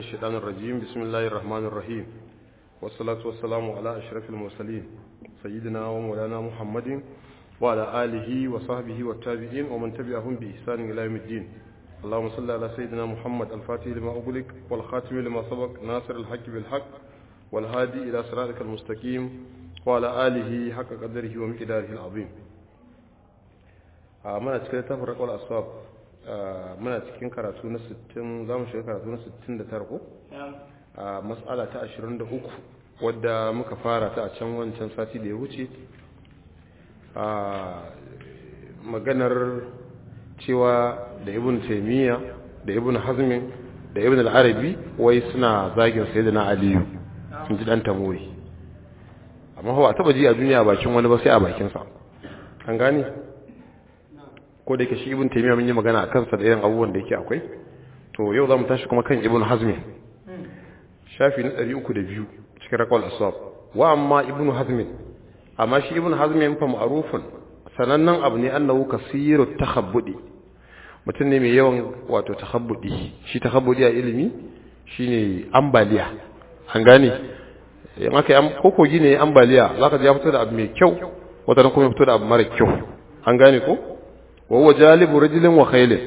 الشيطان الرجيم بسم الله الرحمن الرحيم والصلاة والسلام على أشرف المرسلين سيدنا ومولانا محمد وعلى آله وصحبه والتابعين ومن تبعهم بإحسان إلى يوم الدين اللهم صل على سيدنا محمد الفاتح لما أغلق والخاتم لما سبق ناصر الحق بالحق والهادي إلى صراطك المستقيم وعلى آله حق قدره ومقداره العظيم من أتكلم تفرق والأسباب muna cikin karatu na 60 za mu shiga karatu na 69 ko a matsala ta 23 wadda muka fara ta a can wancan sati da ya wuce a maganar cewa da ibn taimiyya da ibn hazmin da ibn al-arabi wai suna zagin sayyidina aliyu sun ji dan tamoyi amma ba taba ji a duniya bakin wani ba sai a bakinsa an gane ko da yake shi ibn taymiya mun yi magana a kansa da irin abubuwan da yake akwai to yau zamu tashi kuma kan ibn hazm shafi na 302 cikin raqal asab wa amma ibn hazm amma shi ibn hazm fa ma'rufun sanannen abu ne annahu kasiru takhabbudi mutum ne mai yawan wato takhabbudi shi takhabbudi a ilimi shine ambaliya an gane in aka yi kokogi ne ambaliya zaka ji ya fito da abu mai kyau wata kuma ya fito da abu mara kyau an gane ko wawa jalibu rajulin wa khailin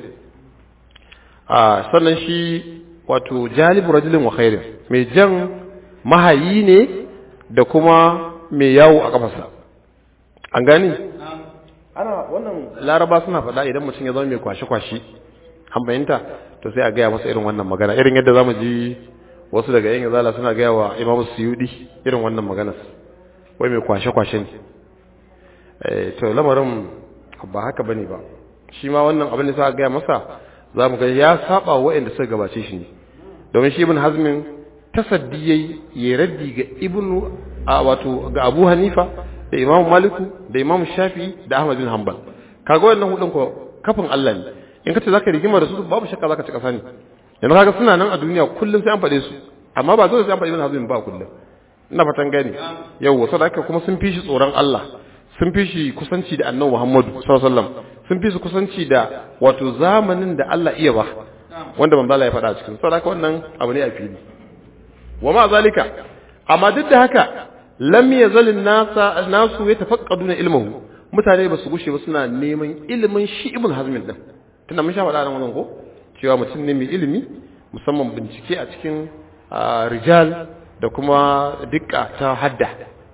a sannan shi wato jalibu rajulin wa khailin mai jan mahayi ne da kuma mai yawo a kafarsa an gani ana wannan laraba suna faɗa idan mutum ya zama mai kwashe-kwashe an bayanta to sai a gaya masa irin wannan magana irin yadda zamu ji wasu daga yan yazala suna gaya wa imamu suyudi irin wannan maganar wai mai kwashe-kwashe ne to lamarin ba haka bane ba shi ma wannan abin da sa gaya masa za mu ga ya saba waɗanda suka gabace shi ne domin shi ibn hazmin tasaddi yayi ya raddi ga ibn a wato ga abu hanifa da imam maliku da imam shafi da ahmad bin hanbal kaga wannan hudun ko kafin Allah ne in kace zaka rigima da su babu shakka zaka ci kasa ne yanzu kaga suna nan a duniya kullum sai an faɗe su amma ba dole sai an faɗi ibn hazmin ba kullum ina fatan gani yau saboda haka kuma sun fi shi tsoron Allah sun fi shi kusanci da annabi Muhammadu sallallahu alaihi wasallam sun fi su kusanci da wato zamanin da Allah iya ba wanda manzo Allah ya faɗa cikin saboda haka wannan abu ne a fili wa ma zalika amma duk da haka lam yazal nasa nasu yatafaqqaduna ilmuhu mutane ba su gushe ba suna neman ilimin shi ibn hazmin din tunda mun sha faɗa nan wannan ko cewa mutum ne mai ilimi musamman bincike a cikin rijal da kuma dukka ta hadda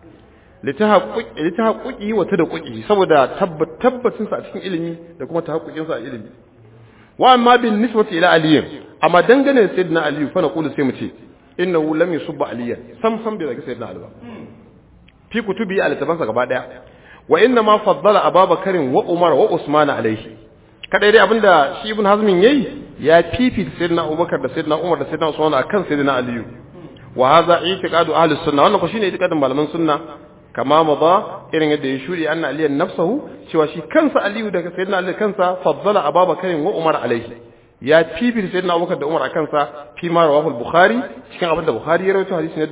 litahaqquqi wa tadaqquqi saboda tabbacin sa a cikin ilimi da kuma tahaqquqin sa a ilimi wa amma bin nisbati ila ali amma dangane da sayyidina ali fa naqulu sai mu ce innahu lam yusubba aliyan sam sam bai zagi sayyidina ali ba fi kutubi al tabansa gaba daya wa inna ma faddala ababakarin wa umar wa usman alaihi kadai dai abinda shi ibn hazmin yayi ya fifita sayyidina abubakar da sayyidina umar da sayyidina usman akan sayyidina ali wa hadha i'tiqadu ahli sunna wannan ko shine i'tiqadin malaman sunna kama maza irin yadda ya shuri anna aliyan nafsahu cewa shi kansa aliyu daga sayyidina ali kansa faddala ababakar wa umar alaihi ya fifita sayyidina abubakar da umar akan sa fi ma rawahu al-bukhari cikin abin da bukhari ya rawaito hadisi na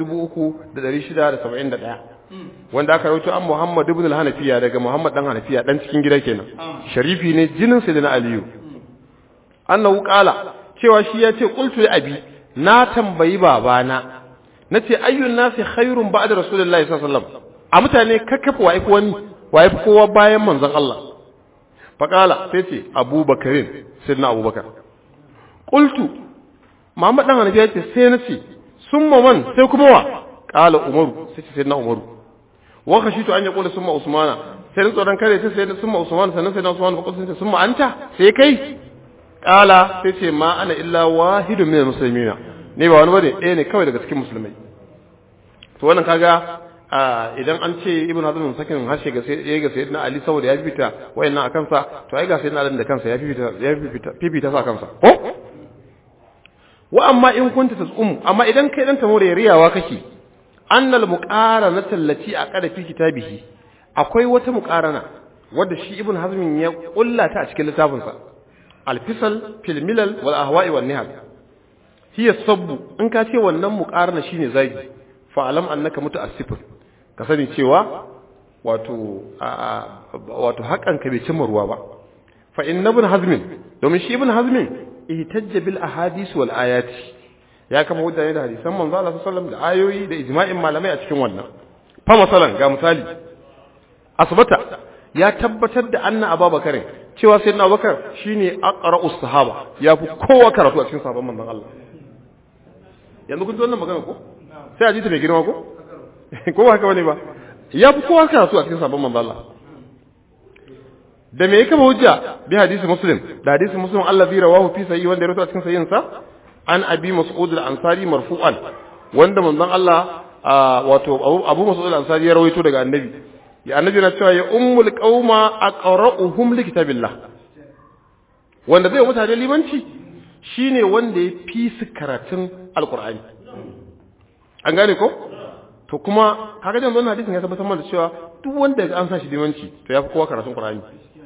3671 wanda aka rawaito an muhammad ibn al-hanafiya daga muhammad dan hanafiya dan cikin gida kenan sharifi ne jinin sayyidina aliyu annahu qala cewa shi ya ce qultu li abi na tambayi babana nace ayyun nasi khairun ba'da rasulullahi sallallahu alaihi wasallam a mutane kakkafa wa ifi wani wa ifi kowa bayan manzon Allah faƙala sai ce abubakarin sai na abubakar ƙultu Muhammad ɗan hanafi ya ce sai na ce sun man sai kuma wa ƙala umaru sai ce sai na umaru waka shi to an ya ƙula sun ma usmana sai na tsoron kare sai sai sun ma usmana sannan sai na usmana ba ƙulsun sun ma anta sai kai ƙala sai ce ma ana illa wahidun min musulmina ne ba wani bane ɗaya ne kawai daga cikin musulmai to wannan kaga idan an ce ibn hazm sakin harshe ga sai ga sayyidina ali saboda ya fifita wayannan akan sa to ai ga sayyidina ali da kansa ya fifita ya fifita fifita sa kansa ko wa amma in kunta tasum amma idan kai dan tamore riyawa kake annal muqaranata allati aqada fi kitabihi akwai wata muqarana wadda shi ibn hazm ya kullata a cikin littafin sa al-fisal fil milal wal ahwa'i wan nihal hiya sabbu in ka ce wannan muqarana shine zagi fa'alam annaka muta'assifun ka sani cewa wato wato hakan ka bai cimma ruwa ba fa inna ibn hazm domin shi ibn hazm ihtajja bil ahadith wal ayati ya kafa hujja ne da hadisan manzo Allah sallallahu alaihi wasallam da ayoyi da ijma'in malamai a cikin wannan fa masalan ga misali asbata ya tabbatar da anna abubakar cewa sayyidina abubakar shine aqra'us sahaba ya fi kowa karatu a cikin sahabban manzon Allah yanzu kun ji wannan magana ko sai a ji ta mai girma ko ko ba haka bane ba ya fi kowa karatu a cikin sahabban manzon Allah da me yake hujja bi hadisi muslim da hadisi muslim allazi rawahu fi sahih wanda ya rawaito a cikin sahihin sa an abi mas'ud al-ansari marfu'an wanda manzon Allah wato abu mas'ud al-ansari ya rawaito daga annabi ya annabi na cewa ya ummul qauma aqra'uhum li kitabillah wanda zai mutane limanci shine wanda ya fi su karatun alqur'ani an gane ko to kuma kaga dan wannan hadisin ya tabbatar mana cewa duk wanda an sa shi limanci to ya fi kowa karatun qur'ani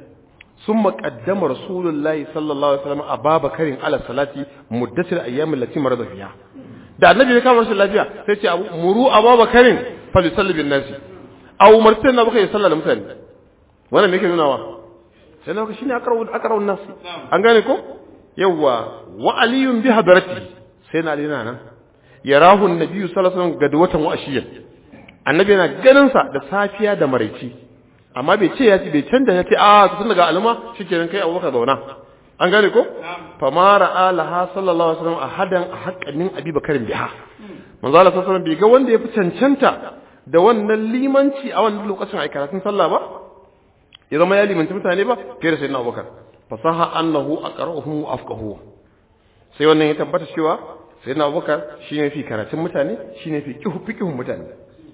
ثم قدم رسول الله صلى الله عليه وسلم أبا بكر على الصلاة مدة الأيام التي مرض فيها da annabi ya kama rashin lafiya sai ce abu muru abu bakarin fal yusalli bin nasi aw martin na baka ya salla da mutane wannan me yake nuna wa sai na shine aqra'u aqra'u nasi an gane ko yawa wa aliyun bi hadarati sai na ali nan yarahu annabi sallallahu alaihi wasallam gadwatan wa ashiyan annabi yana ganin sa da safiya da maraici amma bai ce ya ce bai canza ya ce a tun daga alma shikenan kai abubakar zauna an gane ko fa ma ra'a laha sallallahu alaihi wasallam ahadan haqqanin abi bakarin biha manzo Allah sallallahu alaihi bai ga wanda ya fi cancanta da wannan limanci a wannan lokacin a karatun sallah ba ya zama ya limanci mutane ba fiye da sayyidina abubakar fasaha annahu aqra'uhum wa afqahu sai wannan ya tabbata cewa sayyidina abubakar shine fi karatun mutane shine fi fiqhun mutane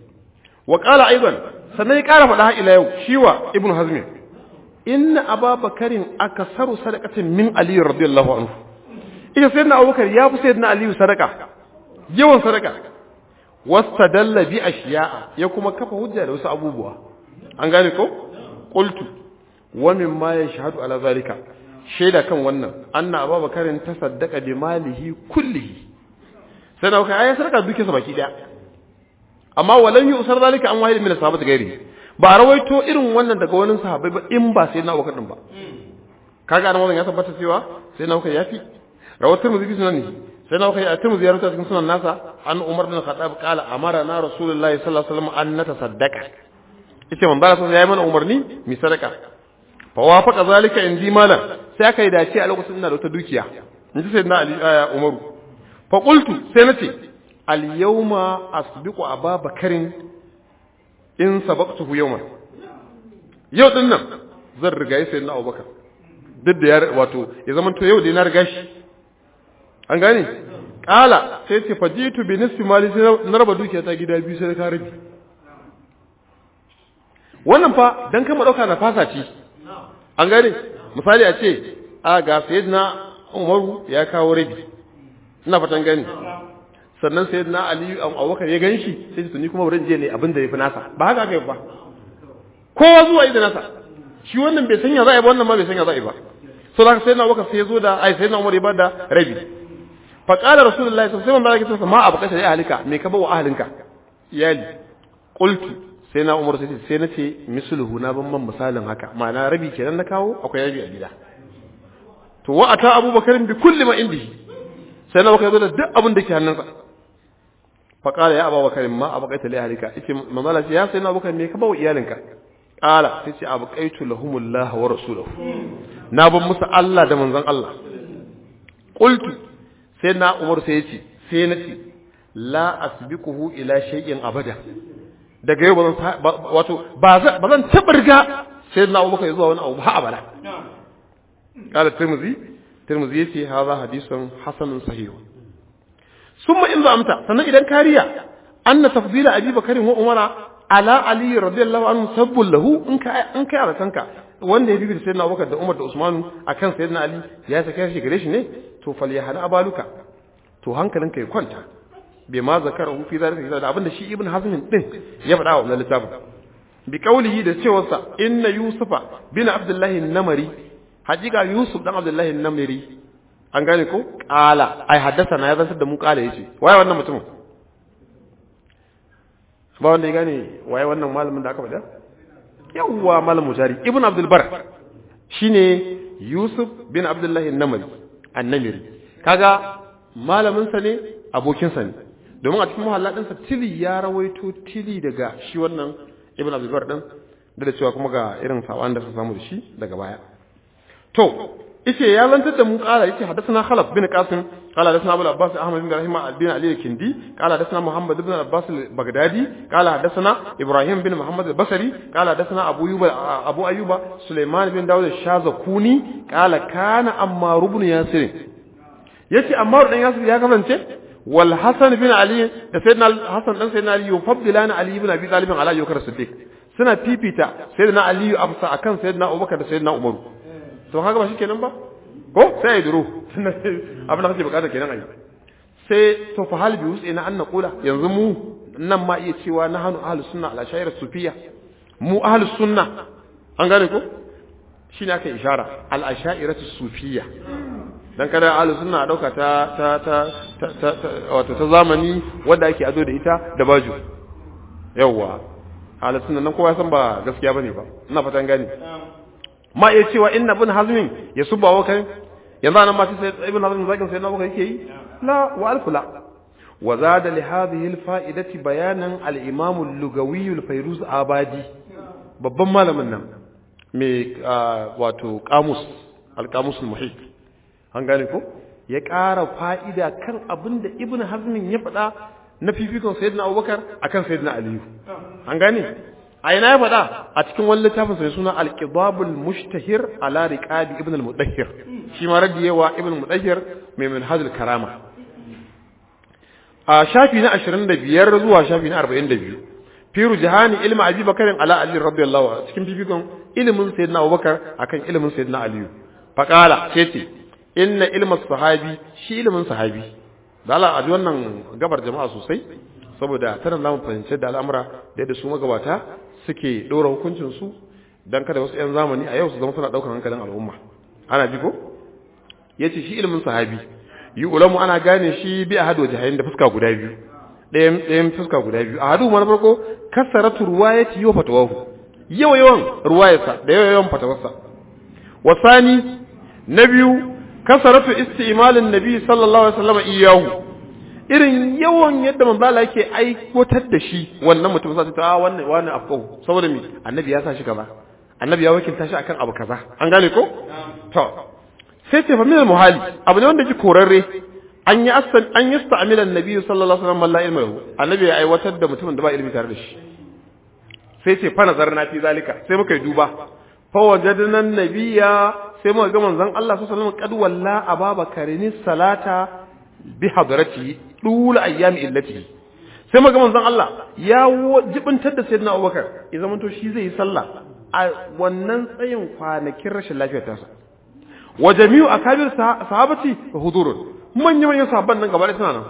wa qala aidan sannan ya ƙara faɗa ila yau shiwa ibnu hazmin inna ababakarin akasaru sadaqatin min ali radiyallahu anhu ita sayyidina abubakar ya fi sayyidina ali sadaka yawan sadaka wastadalla bi ashiya'a ya kuma kafa hujja da wasu abubuwa an gane ko qultu wa mimma yashhadu ala zalika shaida kan wannan anna ababakarin tasaddaqa bi malihi kullihi sai na kai ayi sadaka duke sa baki daya amma walan yi usar zalika an wahid min sahabati gairi ba rawaito irin wannan daga wani sahabbai ba in ba sai na Abubakar din ba kaga nan wannan ya tabbata cewa sai na Abubakar yafi rawatar muzi sunan ne sai na Abubakar ya tamu ziyarta cikin sunan nasa an Umar bin Khattab qala amara na Rasulullahi sallallahu alaihi wasallam an natasaddaqa yace man bara sai yayi mana umarni mi sadaka fa wafaqa zalika indi malan sai aka yi dace a lokacin ina da wata dukiya in ji sayyidina Ali Umaru fa qultu sai nace al-yawma asbiqu Aba Bakarin in sabaqtuhu yawman yau din nan zan riga yi sayyidina Abubakar duk da ya wato ya zama to yau dai na riga shi an gane kala sai ce fajitu bi nisfi mali sai na raba dukiya ta gida biyu sai ka rabi wannan fa dan kama dauka na fasa ci an gane misali a ce a ga sayyidina Umaru ya kawo rabi ina fatan gani sannan sayyidina Ali Abubakar ya ganshi sai ce ni kuma bari je ne abin da yafi nasa ba haka kai ba kowa zuwa yi da nasa shi wannan bai sanya za'a ba wannan ma bai sanya za'a ba so da sayyidina Abubakar sai ya zo da ai sayyidina Umar ya bada rabi fa qala rasulullahi sallallahu alaihi wasallam ma abu kashe ya halika me ka ba wa ahlinka iyali qultu sai na Umar sai sai na ce misluhu na ban man misalin haka ma'ana rabi kenan na kawo akwai rabi a gida to wa ata Abubakar bi kulli ma indihi sai na Abubakar zo da duk abin da ke hannunsa fa qala ya Abubakar ma abu kaita li ahlika yace manzala ya sai na Abubakar me ka ba wa iyalinka qala sai ce abu qaitu lahumullah wa rasuluhu na ban musu Allah da manzon Allah qultu sai na Umar sai yace sai na ce la asbiquhu ila shay'in abada daga yau bazan wato ba zan taba riga sai na Abubakar zuwa wani abu ha abada qala tirmidhi tirmidhi yace hadha hadithun hasanun sahih summa in amta sannan idan kariya anna tafdila abi bakarin wa umara ala ali radiyallahu anhu sabbul lahu in ka in kai alatanka wanda ya bibi da sayyidina abubakar da umar da usmanu akan sayyidina ali ya saka shi gare shi ne to fal ya hana abaluka to hankalinka ya kwanta bai ma zakara fi zalika da abinda shi ibn hazm din ya faɗa wa wannan littafin bi qawlihi da cewa sa inna yusufa bin abdullahi namari hakika yusuf dan abdullahi namari an gane ko qala ai haddasa na ya zantar da mu qala yace waye wannan mutumin ba wanda ya gane waye wannan malamin da aka faɗa yawwa malam mutari ibn abdul bar shine yusuf bin abdullahi namari annamiri kaga malamin sa ne abokinsa ne domin a cikin muhalla ɗinsa tili ya rawaito tili daga shi wannan ibn abdulbar ɗin da da cewa kuma ga irin saɓan da suka samu da shi daga baya to yace ya zantar da mu kala yace hadathana khalaf bin qasim qala hadathana abu abbas ahmad bin rahima al-bin ali al-kindi qala hadathana muhammad ibn abbas al-baghdadi qala hadathana ibrahim bin muhammad al-basri qala hadathana abu ayyuba abu ayyuba sulaiman bin dawud al-shazakuni qala kana ammar ibn yasir yace ammar dan yasir ya kasance wal hasan bin ali da sayyidina hasan dan sayyidina ali yufaddilana ali ibn abi talib ala yukar siddiq suna fifita sayyidina ali afsa akan sayyidina abubakar da sayyidina umar to haka ba shi kenan ba ko sai ya duro abin da kake bukata kenan ai sai to fa hal bi wusi na anna qula yanzu mu nan ma iya cewa na hanu ahlus sunna ala shayar sufiya mu ahlus sunna an gane ko shine aka ishara al ashairatu sufiya dan kada ahlus sunna dauka ta ta ta ta wato ta zamani wanda ake azo da ita da baju yawa ahlus sunna nan kowa san ba gaskiya bane ba ina fatan gane ma iya cewa inna ibn hazmin ya subba wa kai yanzu anan ma sai ibn hazmin zakin sai na baka yake yi la wa alfula wa zada li hadhihi al fa'idati bayanan al imam al lugawi al fayruz abadi babban malamin nan mai wato qamus al qamus al muhit an gane ko ya ƙara fa'ida kan abin da ibn hazmin ya faɗa na fifikon sayyidina abubakar akan sayyidina aliyu an gane a ina ya faɗa a cikin wani littafin sai suna al-qidabul mushtahir ala riqabi ibn al-mudahhir shi ma radiyewa ibn al-mudahhir mai minhajul karama a shafi na 25 zuwa shafi na 42 fi rujhani ilmi abi bakarin ala ali radiyallahu anhu cikin fifikon ilimin sayyidina abubakar akan ilimin sayyidina ali faqala sai ce inna ilma sahabi shi ilimin sahabi da Allah a ji wannan gabar jama'a sosai saboda tana zamu fahimci da al'amura da yadda su magabata suke ɗora hukuncinsu don kada wasu 'yan zamani a yau su zama suna ɗaukar hankalin al'umma ana ji ko ya ce shi ilimin sahabi yi ulamu ana gane shi bi a hadu jahayin da fuska guda biyu ɗayan fuska guda biyu a hadu mana farko kasaratu ruwayati yau fatawahu yawa yawan ruwayarsa da yawa yawan fatawarsa wasani na biyu kasaratu isti'malin nabi sallallahu alaihi wasallam iyahu irin yawan yadda manzo Allah yake aikotar da shi wannan mutum sai ta wannan wannan afkau saboda me annabi ya sa shi kaza annabi ya wakilta shi akan abu kaza an gane ko to sai ce fa min muhali abu ne wanda ji korarre an yi asal an yi sta'amila annabi sallallahu alaihi wasallam la ilma annabi ya aiwatar da mutumin da ba ilimi tare da shi sai ce fa nazarna fi zalika sai muka yi duba fa wajadna annabiyya sai muka ga manzon Allah sallallahu alaihi wasallam qad walla ababakarin salata bi hadratihi dul ayyami illatihi sai muka ga manzon Allah ya jibintar da sayyidina Abubakar ya zama to shi zai yi sallah a wannan tsayin kwanakin rashin lafiyar tasa wa jami'u akabir sahabati hudurun manya manyan sahabban nan gaba suna nan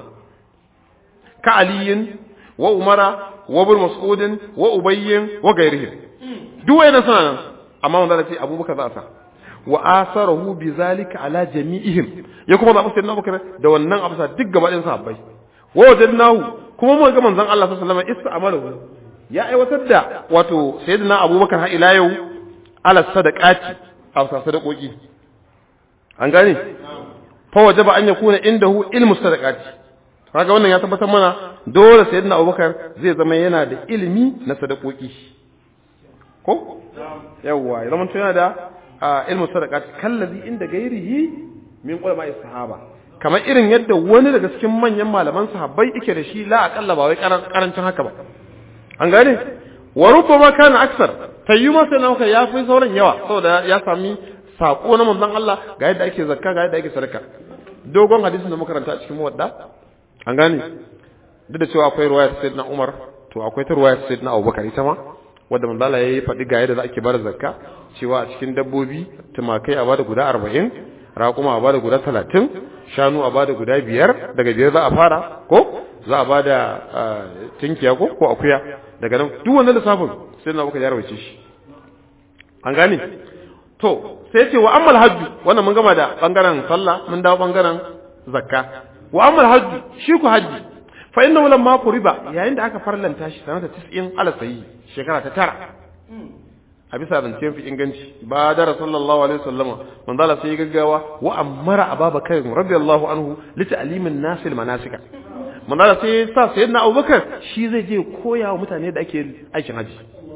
ka aliyin wa umara wa ibn mas'udin wa ubayyin wa gairihim duk wayannan suna nan amma wanda ce abubakar za a sa wa asarahu bi zalika ala jami'ihim ya kuma zaɓi sayyidina abubakar da wannan abu sa duk gaba ɗayan sahabbai wa wajadnahu kuma mun ga manzon Allah sallallahu alaihi wasallam ista'amalahu ya aiwatar da wato sayyidina abubakar har ila yau ala sadaqati a wasa sadaqoki an gane fa wajaba an yakuna indahu ilmu sadaqati kaga wannan ya tabbatar mana dole sayyidina abubakar zai zama yana da ilimi na sadaqoki ko yawa ya zama yana da ilmu sadaqati kallazi inda gairihi min ulama'i sahaba kamar irin yadda wani daga cikin manyan malaman sahabbai yake da shi la aqalla ba wai karancin haka ba an gane wa rubbama kana aksar tayyu ma sai nauka ya fi sauran yawa saboda ya sami sako na manzon Allah ga yadda ake zakka ga yadda ake sadaka dogon hadisin da muka karanta a cikin muwadda an gane duk da cewa akwai ruwaya ta sayyidina Umar to akwai ta ruwaya ta sayyidina Abubakar ita ma wanda manzon Allah yayi faɗi ga yadda za ake bada zakka cewa a cikin dabbobi tumakai a bada guda 40 raƙuma a bada guda 30 shanu a bada guda biyar daga biyar za a fara ko za a bada tinkiya ko ko akuya daga nan duk wannan lissafin sai na baka yarwace shi an gane to sai ce wa ammal hajju wannan mun gama da bangaren sallah mun dawo bangaren zakka wa ammal hajju shi ku hajji fa innahu lamma quriba yayin da aka farlanta shi sanata 90 ala sayi shekara ta tara a bisa zancen fi inganci ba da sallallahu alaihi wasallama manzo Allah sai gaggawa wa amara ababakar radiyallahu anhu li ta'limin nasil manasika manzala sai ya sa sayyidina abubakar shi zai je koya wa mutane da ake aikin haji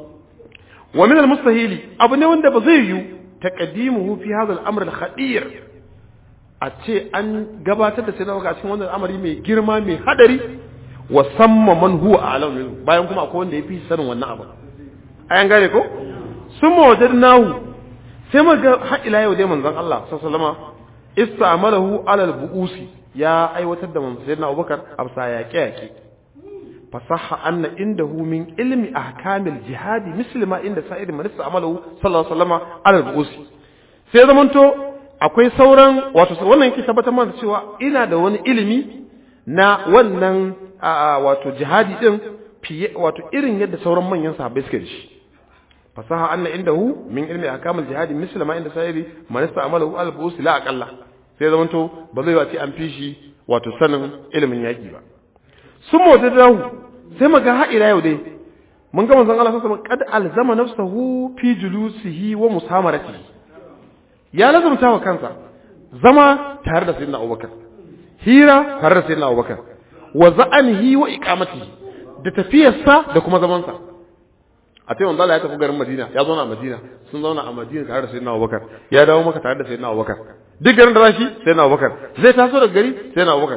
wa min al-mustahili abu ne wanda ba zai yi taqdimuhu fi hadha al-amr al-khadir a ce an gabatar da sayyidina abubakar a cikin wannan al'amari mai girma mai hadari wa samma man huwa a'lamu minhu bayan kuma akwai wanda yafi sanin wannan abu ayan gane ko summa wajadnahu sai muga har ila yau dai manzon Allah sallallahu alaihi wasallam istamalahu ala al-bu'usi ya aiwatar da manzon sayyidina Abubakar amsa yaƙe yaƙe fasaha anna indahu min ilmi ahkamil jihadi muslima inda sa'id man istamalahu sallallahu alaihi wasallam ala al-bu'usi sai zamanto akwai sauran wato wannan yake tabbatar mana cewa ina da wani ilimi na wannan wato jihadi din fiye wato irin yadda sauran manyan sahabbai suke da shi fasaha anna indahu min ilmi ahkamul jihadi misla ma inda sayri man ista'malahu al-bus la aqalla sai zaman to ba zai wace an fi shi wato sanin ilimin yaki ba sun mota dahu sai maga ha ila yau dai mun ga manzon Allah sallallahu alaihi wasallam qad alzama nafsahu fi julusihi wa musamaratihi ya lazumta wa kansa zama tare da sayyidina Abubakar hira tare da sayyidina Abubakar wa za'anihi wa iqamatihi da tafiyarsa da kuma zamansa a sai wanda Allah ya tafi garin Madina ya zauna a Madina sun zauna a Madina tare da Sayyidina Abubakar ya dawo maka tare da Sayyidina Abubakar duk garin da zashi Sayyidina Abubakar zai taso daga gari Sayyidina Abubakar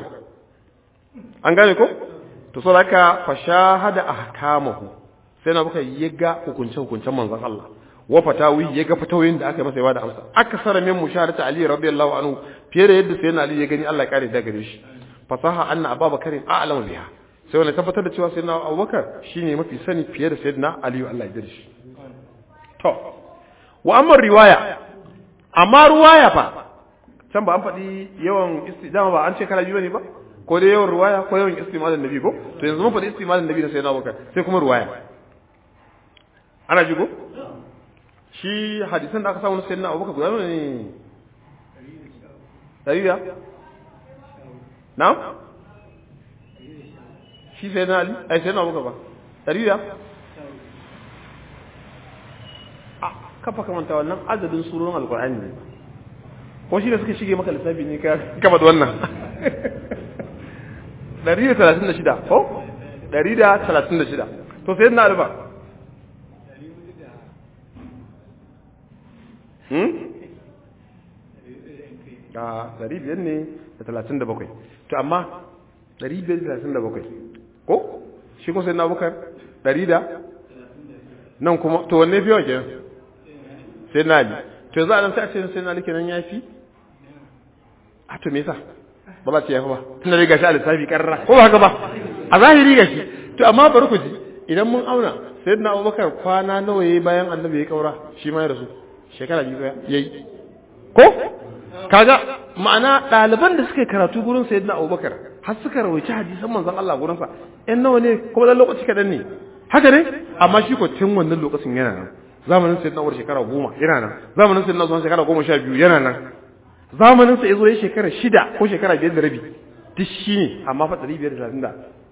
an gane ko to so haka fa shahada ahkamahu Sayyidina Abubakar ya ga hukunce hukuncen manzon Allah wa fatawi ya ga fatawoyin da aka masa ya bada amsa akasara min musharata Ali radiyallahu anhu fiye da yadda Sayyidina Ali ya gani Allah ya kare da gare shi fasaha anna ababakarin a'lamu biha sai wani tabbatar da cewa sayyidina abubakar shine mafi sani fiye da sayyidina aliyu Allah ya shi to wa amma riwaya amma riwaya fa can ba an faɗi yawan istidama ba an ce kala biyu ne ba ko dai yawan riwaya ko yawan istimalin nabi ko to yanzu mun faɗi istimalin nabi da sayyidina abubakar sai kuma riwaya ana ji ko shi hadisan da aka samu na sayyidina abubakar guda ne ɗari da na shi sai na ali ai sai na abuka ba ɗari da a kafa kamanta wannan adadin surorin alkur'ani ne ko shi da suka shige maka lissafi ne ka kama da wannan ɗari da talatin da shida ko ɗari da talatin da shida to sai na alba a ɗari biyar ne da talatin da bakwai to amma ɗari biyar da talatin da bakwai ko shi ko sai na bukar ɗari da nan kuma to wanne fi yawan kenan sai na ali to za a nan sai a ce sai na ali kenan ya fi a to me yasa ba za ce ya fi ba tun da riga shi a lissafi karra ko ba haka ba a zahiri ga shi to amma bari ku ji idan mun auna sai na abubakar kwana nawa ya yi bayan annabi ya kaura shi ma ya rasu shekara biyu ya yi ko kaga ma'ana ɗaliban da suka yi karatu gurin sayyidina abubakar har suka rawaici hadisan manzon Allah gurin sa ɗan nawa ne kuma dan lokaci kaɗan ne haka ne amma shi ko tun wannan lokacin yana nan zamanin sayyidina Umar shekara goma yana nan zamanin sayyidina Usman shekara goma sha biyu yana nan zamanin sa yazo ya shekara shida ko shekara biyar da rabi duk shi ne amma fa ɗari biyar da talatin da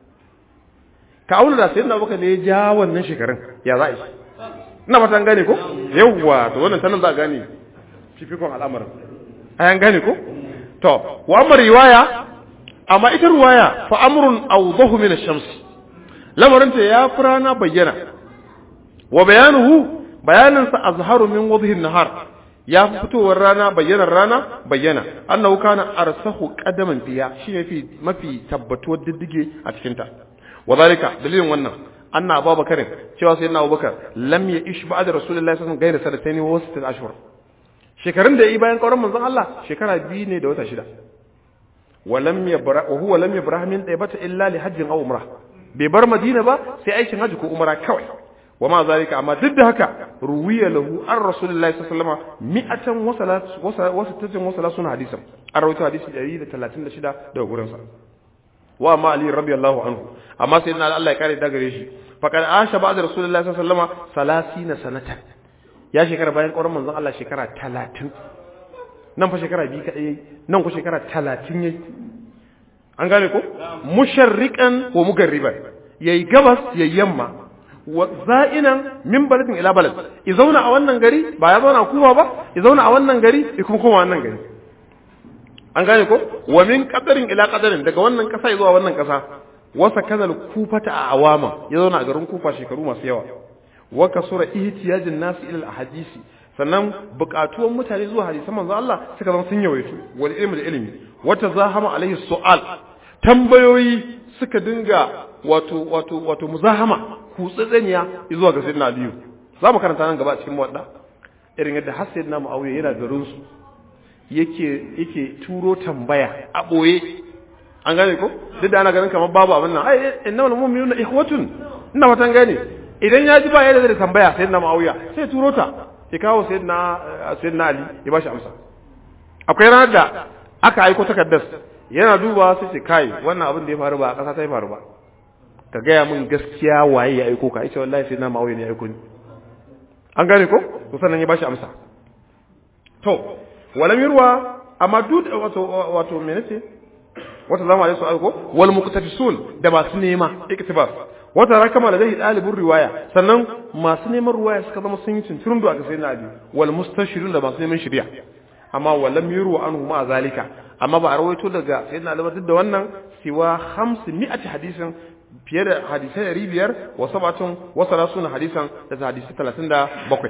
ka auna da sayyidina Abubakar ne ya ja wannan shekarun ya za a yi ina fatan gane ko yawwa to wannan tanan za a gane fifikon al'amarin ayan gane ko to wa amma riwaya amma ita riwaya fa amrun awdahu min ash-shams lamarin ta ya furana bayyana wa bayanuhu bayanin sa azharu min wadhi an-nahar ya fitowar rana bayyanar rana bayyana annahu kana arsahu qadaman fiya shi mafi mafi tabbatuwar diddige a cikin ta wadalika dalilin wannan anna abubakar cewa sayyidina abubakar lam ya ish ba'da rasulullahi sallallahu alaihi wasallam gaira sanatayn wa sittat ashhur shekarun da yi bayan kauran manzon Allah shekara biyu ne da wata shida wa lam yabra wa huwa lam yabra min daibata illa li hajjin aw umrah bai bar madina ba sai aikin haji ko umra kawai wa ma zalika amma duk da haka ruwiya lahu an rasulullahi sallallahu alaihi wasallam mi'atan wa salat wa sittatin wa salatun hadisan an rawaito hadisi 136 daga gurin sa wa ma ali radiyallahu anhu amma sai na Allah ya kare da gare shi faqad asha ba'da rasulullahi sallallahu alaihi wasallam 30 sanatan ya shekara bayan ƙauran manzon Allah shekara 30 nan fa shekara biyu kadai yayi nan ko shekara 30 yayi an gane ko musharriqan wa mugarriban yayi gabas yayi yamma wa za'inan min baladin ila balad ya zauna a wannan gari ba ya zauna kuma ba ya zauna a wannan gari ya kuma koma wannan gari an gane ko wa min qadarin ila qadarin daga wannan kasa zuwa wannan kasa wasa kazal kufata a awama ya zauna a garin kufa shekaru masu yawa wa kasura ihtiyajin nasu ila ahadisi sannan buƙatuwan mutane zuwa hadisan manzo Allah suka zama sun yawaito wal ilmi da ilmi wata zahama alaihi su'al tambayoyi suka dinga wato wato wato muzahama kutsatsaniya zuwa ga sayyidina aliyu za mu karanta nan gaba a cikin wadda irin yadda har sayyidina muawiya yana garin su yake yake turo tambaya a boye an gane ko duk da ana ganin kamar babu abin nan ai innamal mu'minuna ikhwatun ina fatan gane idan ya ji ba yadda zai tambaya sayyidina muawiya sai turo ta ya kawo sayyidina sayyidina ali ya bashi amsa akwai ranar da aka aiko takardar yana duba sai ce kai wannan abin da ya faru ba a ƙasa ta ya faru ba ka gaya min gaskiya waye ya aiko ka ita wallahi sai na ma'auye ne ya aiko ni an gane ko to sannan ya bashi amsa to walam yurwa amma duk wato wato me nace wata zama alaihi aiko wal muqtafisun da masu nema iktibas wata rakama da zai dalibin riwaya sannan masu neman riwaya suka zama sun yi cincirin da aka sai na abi wal mustashirun da masu neman shari'a amma walam yuru anhu ma zalika amma ba a rawaito daga sayyidina Ali duk da wannan siwa 500 hadisin fiye da hadisai 500 wa sabatun wa salasuna hadisan da hadisi 37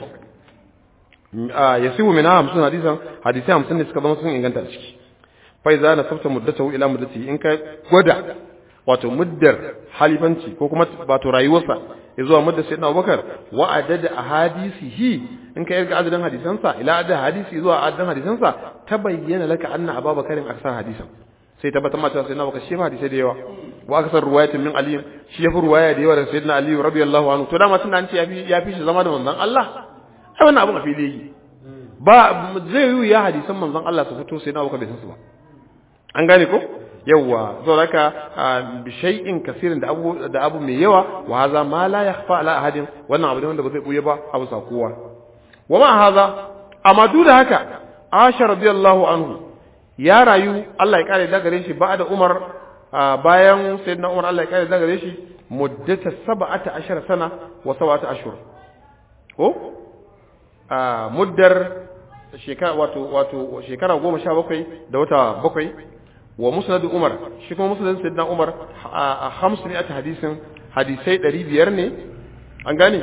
yasibu min 50 hadisan hadisi 50 ne suka zama sun inganta a ciki fa idza nasabta muddatahu ila muddati in ka gwada wato muddar halifanci ko kuma wato rayuwarsa ya zuwa muddar sayyidina Abubakar wa adada ahadisihi in ka yarga adadin hadisansa ila adadin hadisi zuwa adadin hadisansa ta bayyana laka anna ababakarin aksar hadisan sai tabbatar ma cewa sayyidina Abubakar shi ma hadisai da yawa wa aksar ruwayatin min ali shi ya fi ruwaya da yawa daga sayyidina ali radiyallahu anhu to dama tunda an ce yafi yafi shi zama da manzon Allah ai wannan abun a fili yake ba zai yi ya hadisan manzon Allah su fito sayyidina Abubakar bai san su ba an gane ko yawa zo haka bi shay'in kasirin da abu da abu mai yawa wa haza ma la yakhfa ala ahadin wannan abu ne wanda ba zai buye ba abu sa kowa wa ma haza amma duk da haka Aisha radiyallahu anhu ya rayu Allah ya kare daga shi ba da Umar bayan sayyidina Umar Allah ya kare daga shi muddata 17 sana wa 7 ashhur ko a muddar shekara wato wato shekara 17 da wata bakwai wa musnad Umar shi kuma musnad sayyidina Umar a 500 hadisin hadisai 500 ne an gane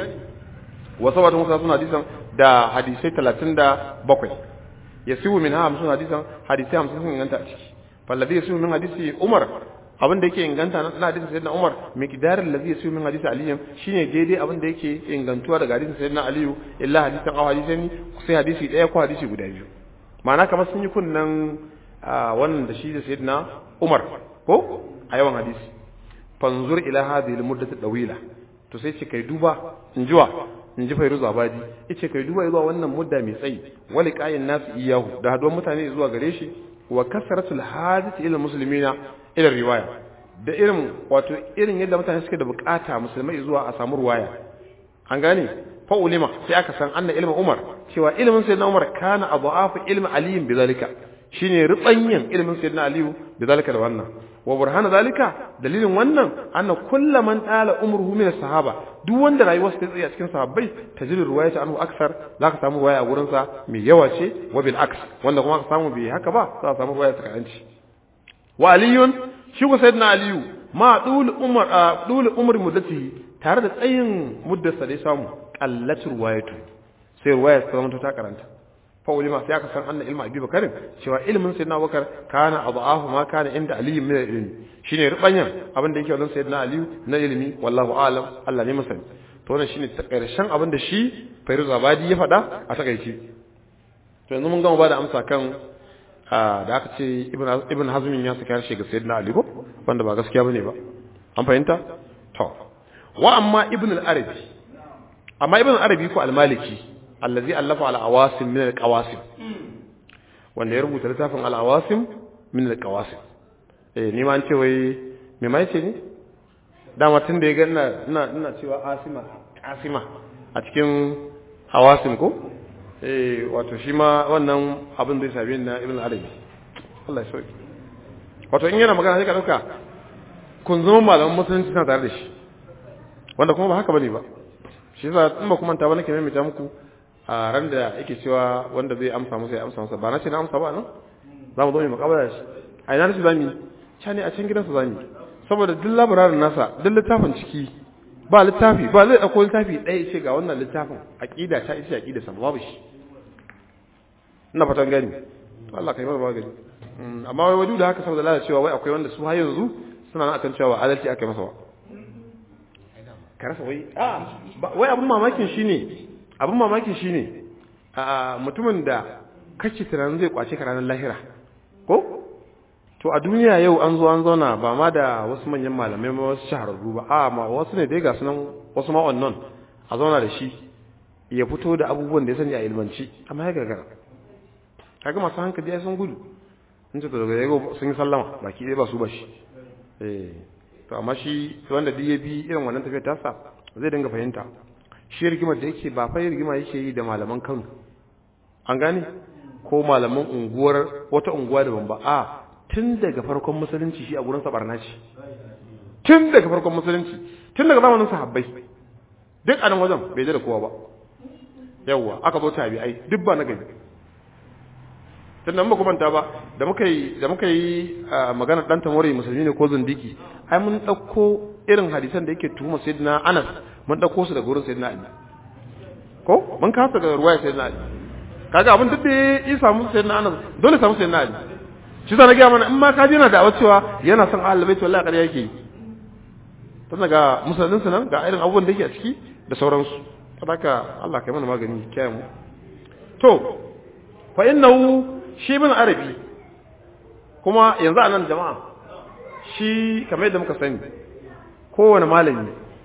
wa sabata musa suna hadisan da hadisai 37 yasibu min ha 50 hadisan hadisai 50 sun inganta a ciki fallazi yasibu min hadisi Umar abin da yake inganta na hadisin sayyidina Umar miqdarin ladhi yasibu min hadisi Ali shine daidai abin da yake ingantuwa daga hadisin sayyidina Ali illa hadisan aw hadisan sai hadisi daya ko hadisi guda biyu ma'ana kamar sun yi kunnan wannan da shi da sayyidina Umar ko a yawan hadisi fanzur ila hadhihi al-muddati dawila to sai ce kai duba in jiwa in ji Fairuz Abadi yace kai duba zuwa wannan mudda mai tsayi wali qayin nasu iyahu da haduwar mutane zuwa gare shi wa kasratul hadith ila muslimina ila riwaya da irin wato irin yadda mutane suke da bukata musulmai zuwa a samu riwaya an gane fa ulima sai aka san anna ilmin Umar cewa ilmin sayyidina Umar kana adu'afu ilmi Ali bizalika shine rubanyin ilmin sayyidina Ali bizalika da wannan wa burhana zalika dalilin wannan anna kullu man tala umruhu min sahaba duk wanda rayuwarsa ta tsaya cikin sahabbai tajri riwayata anhu aksar zaka samu riwaya a gurin sa mai yawa ce wa bil aks wanda kuma ka samu bai haka ba za ka samu riwaya ta kanci wa aliyun shi ko sayyidina aliyu ma dul umar dul umar muddati tare da tsayin muddarsa da ya samu qallatu riwayatu sai riwaya ta zama ta karanta fa ulima sai aka san anna ilmu abi bakarin cewa ilmin sayyidina abubakar kana adahu ma kana inda ali min ilmi shine rubanyan abin da yake wajen sayyidina ali na ilimi wallahu alam Allah ne masani to wannan shine karshen abin da shi Fairuz Abadi ya faɗa a takaice to yanzu mun gama ba da amsa kan da aka ce ibn ibn hazmin ya saka harshe ga sayyidina ali ko wanda ba gaskiya bane ba an fahimta to wa amma ibn al-arabi amma ibn al-arabi ko al-maliki allazi allafa al-awasim min al-qawasim wanda ya rubuta littafin al-awasim min al-qawasim eh ni ma an ce wai me mai ce ni dama tun da ya ga ina ina ina cewa asima asima a cikin awasim ko eh wato shi ma wannan abin da ya sabi na ibn arabi Allah ya sauki wato in yana magana sai ka dauka kun zama malaman musulunci suna tare da shi wanda kuma ba haka bane ba shi yasa in ba kuma ta ba nake maimaita muku a ran da yake cewa wanda zai amsa masa ya amsa masa ba na ce na amsa ba nan za mu zo mu makabara shi a ina rashi zamu ca ne a can gidansa zamu saboda duk labararin nasa duk littafin ciki ba littafi ba zai ɗauko littafi ɗaya ce ga wannan littafin aƙida ta ita aƙida sa babu shi ina fatan gani Allah kai mana magani amma wai wadu da haka saboda lalacewa wai akwai wanda su har yanzu suna nan akan cewa adalci aka masa wa ka rasa wai a wai abun mamakin shine abun mamakin shine a mutumin da kace tunanin zai kwace ka ranar lahira ko to a duniya yau an zo an zauna ba ma da wasu manyan malamai ma wasu shahararru ba a ma wasu ne dai ga sunan wasu ma wannan a zauna da shi ya fito da abubuwan da ya sani a ilmanci amma ya gagara kaga masu hankali ya sun gudu in ce to daga yau sun yi sallama baki ɗaya ba su ba shi eh to amma shi wanda duk ya bi irin wannan tafiyar tasa zai dinga fahimta shi rigimar da yake ba fa rigima yake yi da malaman Kano an gane ko malaman unguwar wata unguwa daban ba a tun daga farkon musulunci shi a gurin sabarna ce tun daga farkon musulunci tun daga zamanin sahabbai duk a nan wajen bai da kowa ba yawwa aka zo tabi'ai duk ba na gari tun da muka manta ba da muka yi da muka yi magana dan tamori musulmi ne ko zindiki ai mun dauko irin hadisan da yake tuhuma sayyidina Anas mun dauko su daga gurin sayyidina Ali ko mun kasa daga ruwaya sayyidina Ali kaga abin duk da ya samu sayyidina Anas dole samu sayyidina Ali shi sa na gaya mana in ma ka na da cewa yana son ahlul bait wallahi ƙarya yake tun daga musulmin nan ga irin abubuwan da yake a ciki da sauransu haka Allah kai mana magani kiyaye mu to fa innahu shi bin arabi kuma yanzu anan jama'a shi kamar yadda muka sani kowane malami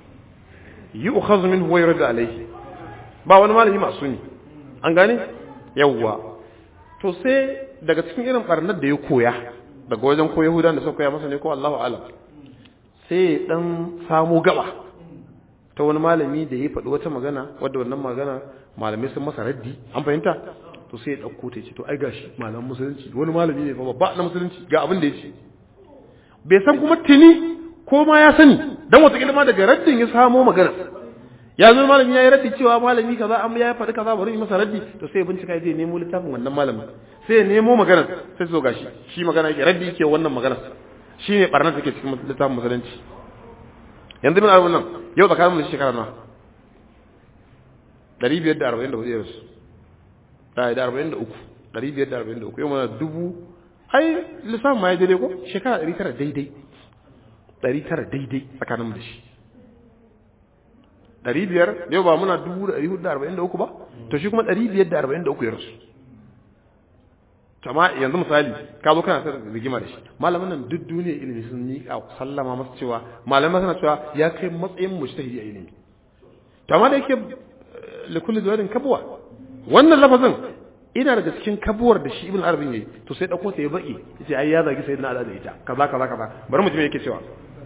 yi ukhazu minhu wa yurda alayhi ba wani malami masu ne an gane yawwa to sai daga cikin irin barnar da ya koya daga wajen ko yahudan da suka koya masa ne ko Allahu alam sai dan samu gaba ta wani malami da ya faɗi wata magana wadda wannan magana malamai sun masa raddi an fahimta to sai ya ɗauko ta ce to ai gashi malamin musulunci wani malami ne babba na musulunci ga abin da ya ce bai san kuma tuni ko ma ya sani dan wata ma daga raddin ya samo magana ya zo malami ya yi raddi cewa malami kaza an ya faɗi kaza bari yi masa raddi to sai ya bincika ya je nemo littafin wannan malamin sai ya nemo magana sai zo gashi shi magana yake raddi yake wannan magana shi ne barnar take cikin littafin musulunci yanzu min arabun nan yau tsakanin mu shekara na ɗari biyar da arba'in da hudu yarsu da da arba'in da uku ɗari biyar da arba'in da uku yau mana dubu ai lissafin ma ya daidai ko shekara ɗari tara daidai ɗari tara daidai tsakanin mu da shi ɗari biyar yau ba muna dubu da ɗari hudu da arba'in da uku ba to shi kuma ɗari biyar da arba'in da uku ya rasu amma yanzu misali ka zo kana sanar rigima da shi malaman nan duk duniya ilimi sun yi a sallama masa cewa malaman suna cewa ya kai matsayin mujtahidi a ilimi to amma da yake likulli zuwadin kabuwa wannan lafazin ina daga cikin kabuwar da shi ibn arabin yayi to sai dauko ta ya baki yace ai ya zagi sayyidina ali da ita kaza kaza kaza bari mutum yake cewa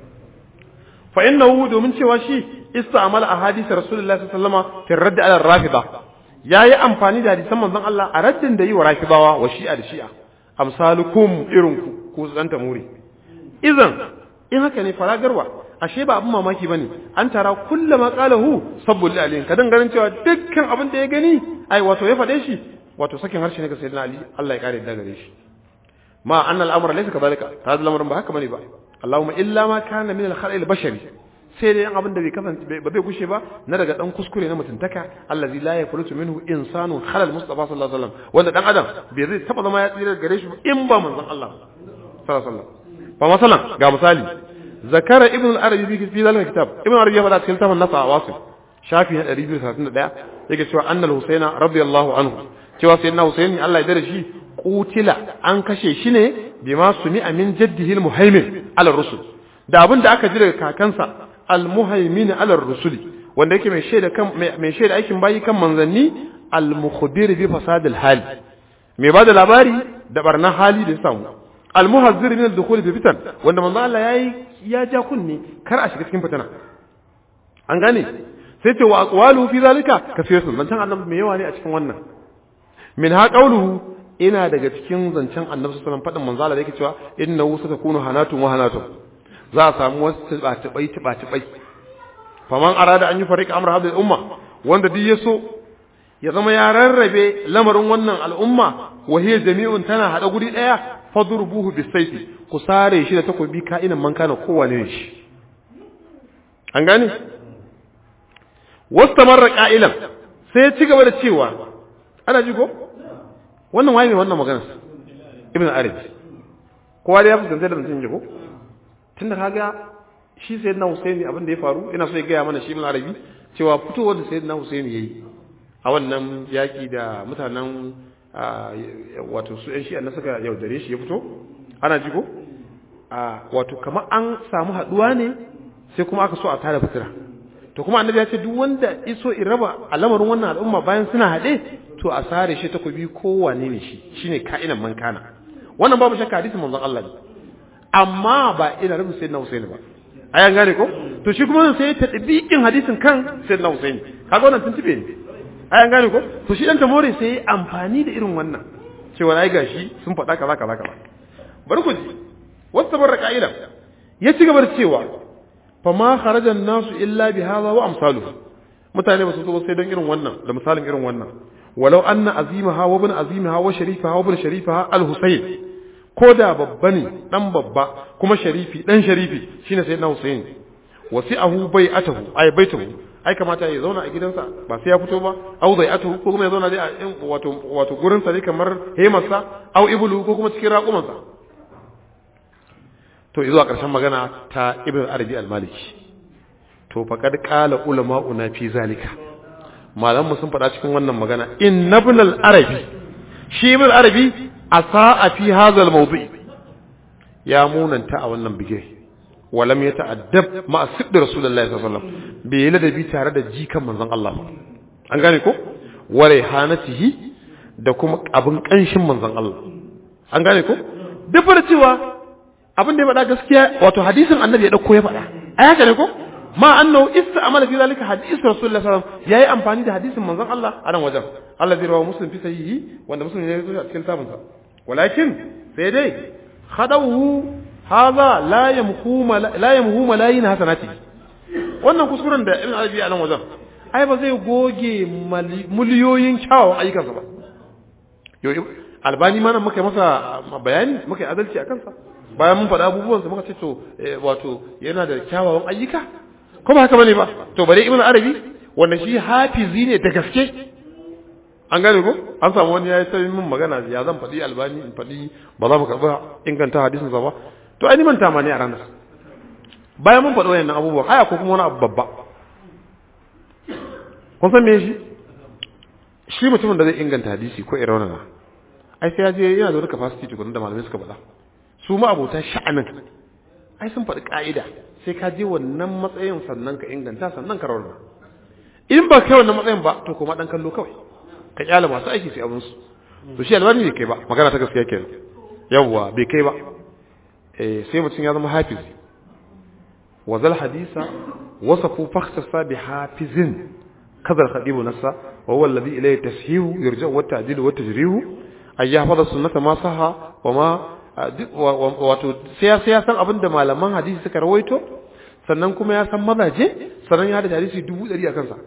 fa innahu domin cewa shi ista'mala ahadith rasulullahi sallallahu alaihi wasallam fi radd ala rafida yayi amfani da hadisan manzon Allah a raddin da yi wa rafidawa wa shi'a da shi'a amsalukum irinku ku zanta muri idan in haka ne faragarwa ashe ba abin mamaki bane an tara kullama qalahu sabbul alayhi kadan ganin cewa dukkan abin da ya gani ai wato ya fade shi wato sakin harshe ne ga sayyidina ali Allah ya kare da gare shi ma anna al-amra laysa kadhalika hada lamarin ba haka bane ba Allahumma illa ma kana min al-khala'i al-bashari sai dai abin da bai kasance ba zai gushe ba na daga dan kuskure na mutuntaka allazi la yafrutu minhu insanu khalal mustafa sallallahu alaihi wasallam wanda dan adam bai zai taba zama ya tsira gare shi in ba manzon Allah sallallahu alaihi wasallam fa masalan ga misali zakara ibn al-arabi fi fi zalika kitab ibn al-arabi ya faɗa cikin tafan nasa wasu shafi na 231 yake cewa annal husaina radiyallahu anhu cewa sayyidina husaini Allah ya dare shi qutila an kashe shi ne bima sumi min jaddihi al-muhaimin ala rusul da abin da aka ji daga kakansa al-muhaimin ala rusuli wanda yake mai shaida kan mai shaida aikin bayi kan manzanni al-mukhbir bi fasad al-hali mai bada labari da barna hali da samu al-muhazzir min al-dukhul fi fitan wanda manzo Allah yayi ya ja kunne kar a shiga cikin fitana an gane sai ce wa aqwalu fi zalika kasirun zancen annabi mai yawa ne a cikin wannan min ha qawluhu ina daga cikin zancen annabi sallallahu alaihi wasallam fadin manzo Allah da yake cewa innahu satakunu hanatun wa hanatun za a samu wasu tiba-tibai tiba-tibai faman arada an yi farika amra hadhihi umma wanda duk ya so ya zama ya rarrabe lamarin wannan al'umma wa hiya jami'un tana hada guri daya fadrubuhu bisayfi ku sare shi da takobi ka'inan man kana kowane ne shi an gane wastamarra qa'ilan sai ya ci gaba da cewa ana ji ko wannan waye ne wannan maganar ibn arabi kowa da ya fuskanta da mutum ko tunda kaga shi sayyidina husaini abin da ya faru ina so ya gaya mana shi ibn arabi cewa fitowar da sayyidina husaini yayi a wannan yaki da mutanen wato su yan shi'a na suka yaudare shi ya fito ana ji ko wato kamar an samu haduwa ne sai kuma aka so a tara fitira to kuma annabi ya ce duk wanda iso in raba al'amarin wannan al'umma bayan suna haɗe to a sare shi takobi kowane ne shi shine ka'inan man kana wannan babu shakka hadisin manzon Allah ne amma ba ina rubin sayyidina Husaini ba ayan gane ko to shi kuma sai ta tabiqin hadisin kan sayyidina Husaini kaga wannan tuntube ne ayan gane ko to shi dan tamore sai amfani da irin wannan cewa ai gashi sun faɗa kaza kaza kaza bari ku ji wasu tabarra ka'ila ya ci gaba da cewa fa ma kharaja nasu illa bi hadha wa amsaluhu mutane ba su zo sai don irin wannan da misalin irin wannan walau anna azimaha wa ibn azimaha wa sharifaha wa ibn sharifaha al-husayn ko da babba ne dan babba kuma sharifi dan sharifi shine sayyidina husayn wasi'ahu bai'atahu ay baitahu ai kamata ya zauna a gidansa ba sai ya fito ba au zai'atuhu ko kuma ya zauna dai a wato wato gurin sa ne kamar hemarsa au ibulu ko kuma cikin raƙumansa to zuwa ƙarshen magana ta ibn arabi al-maliki to faqad qala ulama'una fi zalika malamu sun faɗa cikin wannan magana inna ibn al-arabi shi ibn al-arabi asaa fi hadha al-mawdi ya munanta a wannan bige walam yata'addab ma siddi rasulullahi sallallahu alaihi wasallam bai ladabi tare da jikan manzon Allah ba an gane ko wa rayhanatihi da kuma abin kanshin manzon Allah an gane ko duk da cewa abin da ya faɗa gaskiya wato hadisin annabi ya dauko ya faɗa a haka ne ko ma annahu ista'mala fi zalika hadith rasulullahi sallallahu alaihi wasallam yayi amfani da hadisin manzon Allah a nan wajen Allah zai rawa muslim fi sahihi wanda muslim ya yi a cikin tabinsa walakin sai dai khadawu hadha la yamhu la yamhu malayin hasanati wannan kuskuren da ibn arabi a nan wajen ai ba zai goge miliyoyin kyawawan ayyukansa ba yo albani ma nan muka masa bayani muka yi adalci a kansa bayan mun faɗa abubuwansa muka ce to wato yana da kyawawan ayyuka ko ba haka bane ba to bare ibn arabi wanda shi hafizi ne da gaske an gane ko an samu wani yayi sai min magana ya zan faɗi albani in faɗi ba za mu karɓa inganta hadisin sa ba to ai ni manta ma ne a ranar bayan mun faɗi wayannan abubuwan aya ko kuma wani abu babba kun san me shi shi mutumin da zai inganta hadisi ko irin wannan ai sai ya je yana da wani capacity tukun da malamai suka faɗa su ma abota sha'anin ai sun faɗi ka'ida sai ka je wannan matsayin sannan ka inganta sannan ka rawar in ba kai wannan matsayin ba to kuma dan kallo kawai ka kyala masu aiki sai abin su to shi albani bai kai ba magana ta gaskiya kenan yawwa bai kai ba eh sai mutum ya zama hafizi wa zal hadisa wasafu fakhsasa bi hafizin kadar khadibu nassa wa huwa alladhi ilayhi tashihu yurja wa ta'dilu wa tajrihu ay yahfaza sunnata ma saha wa ma wato sai ya sai ya san abin da malaman hadisi suka rawaito sannan kuma ya san mazaje sannan ya da hadisi dubu ɗari a kansa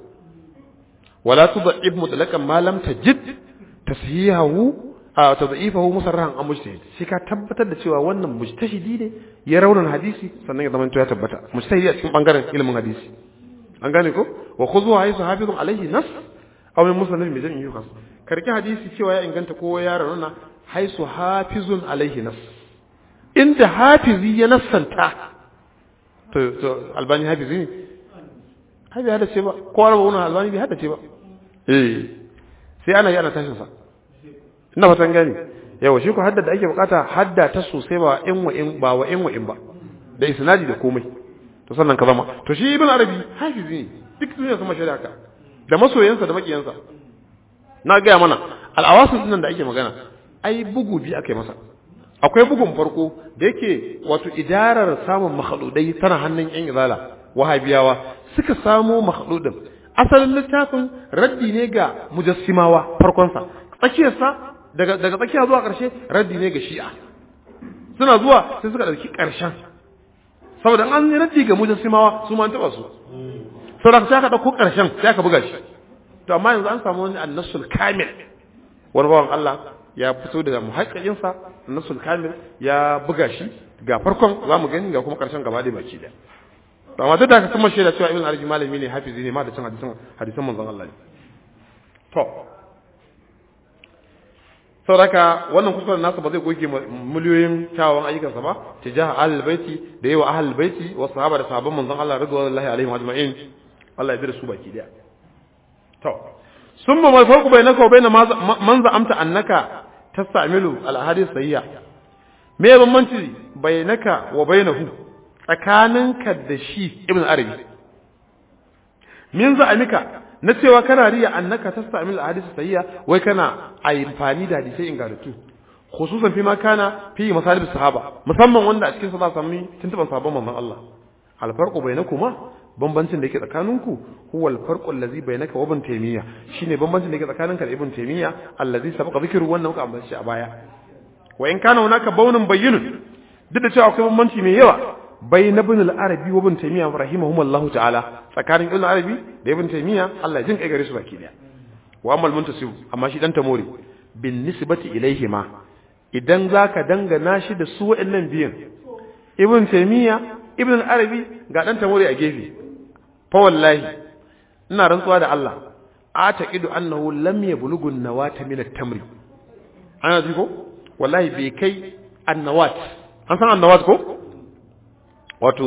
wala tudhib mutlaqan ma lam tajid tashihahu a tadhifahu musarrahan an mujtahid shi ka tabbatar da cewa wannan mujtahidi ne ya raunan hadisi sannan ya zama ya tabbata mujtahidi a cikin bangaren ilimin hadisi an gane ko wa khudhu haythu hafizun alayhi nas aw min musnad bi jam'i yukas karki hadisi cewa ya inganta ko ya rauna haisu hafizun alaihi nas inda hafizi ya nassanta to to albani hafizi ne habi hada ce ba ko arba wannan albani bai hada ce ba eh sai ana yi ana tashin sa ina fatan gani yawa shi ko hadda da ake bukata hadda ta sosai ba in wa in ba wa in wa in ba da isnadi da komai to sannan ka zama to shi ibn arabi hafizi ne duk duniya sama shari'a ka da masoyansa da makiyansa na gaya mana al'awasin nan da ake magana ai bugu biyu aka yi masa akwai bugun farko da yake wato idarar samun makhaludai tana hannun yan izala wahabiyawa suka samo makhaludin asalin littafin raddi ne ga mujassimawa farkonsa tsakiyarsa daga daga tsakiya zuwa ƙarshe raddi ne ga shi'a suna zuwa sai suka ɗauki ƙarshen saboda an yi raddi ga mujassimawa su ma an taɓa su saboda sai aka ɗauko ƙarshen sai aka buga shi to amma yanzu an samu wani annasul kamil wani bawan Allah ya fito da muhaƙƙaƙin sa nasul kamil ya buga shi ga farkon zamu gani ga kuma karshen gaba da baki da to amma duk da kuma shaida cewa ibn arabi malami ne hafizi ne ma da cin hadisan hadisan manzon Allah ne to sauraka wannan kuskuren nasa ba zai goge miliyoyin kyawawan ayyukansa ba tijaha ahlul baiti da yawa ahlul baiti wa sahaba da sahabban manzon Allah radiyallahu alaihim ajma'in Allah ya bi da su baki daya to summa mal farqu bainaka wa bain man za'amta annaka tasta'milu al ahadith sayya me bambanci bainaka wa bainahu tsakaninka da shi ibn arabi min za'amika na cewa kana riya annaka tasta'mil ahadith sayya wai kana amfani da hadisai ingantattu khususan fi ma kana fi masalib sahaba musamman wanda a cikin sa za sami tuntuban sahabban manzon Allah al farqu bainakuma bambancin da yake tsakaninku huwa al farqu allazi bainaka wa ibn taymiya shine bambancin da yake tsakaninka da ibn taymiya allazi sabaqa zikru wannan muka ambace shi a baya wa in kana hunaka bawnun bayyinun duk da cewa akwai bambanci mai yawa بين ابن العربي وابن تيمية رحمهم الله تعالى فكان ابن العربي ده ابن تيمية الله يجنك ايغري سبا كده واما المنتسب اما شي دان تموري بالنسبة إليهما idan zaka dangana shi da su wa'annan biyan ibn taymiya ibn al-arabi ga dan tamori a gefe fa wallahi ina rantsuwa da Allah ataqidu annahu lam yablughu an-nawata min at-tamri ana ji ko wallahi bai kai an-nawat an san an-nawat ko wato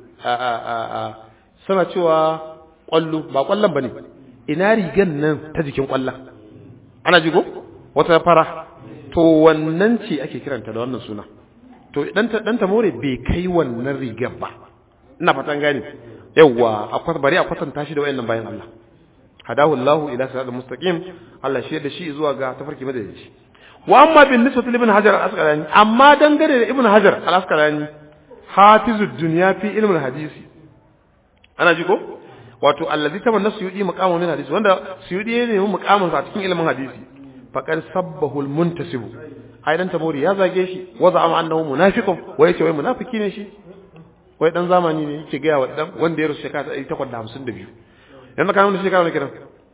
suna cewa kwallo ba kwallon ba ne ina rigan nan ta jikin kwallon ana jigo wata fara to wannan ce ake kiranta da wannan suna to dan ta more bai kai wannan rigar ba ina fatan gani yawwa akwai bari a kwatanta shi da wayannan bayan Allah hadahu Allah ila siratal mustaqim Allah shi da shi zuwa ga tafarki madadaci wa amma bin nisbati ibn hajar al-asqalani amma dangane da ibn hajar al-asqalani hafizu dunya fi ilmin hadisi ana ji ko wato allazi tamanna suyudi maqamun min hadisi wanda suyudi ne mu maqamun sa cikin ilmin hadisi faqad sabbahu almuntasib ai dan tabori ya zage shi wa za'ama annahu munafiqun wai yace wai munafiki ne shi wai dan zamani ne yake ga wa dan wanda ya rusu shekara 852 yanzu kana mun shekara ne kiran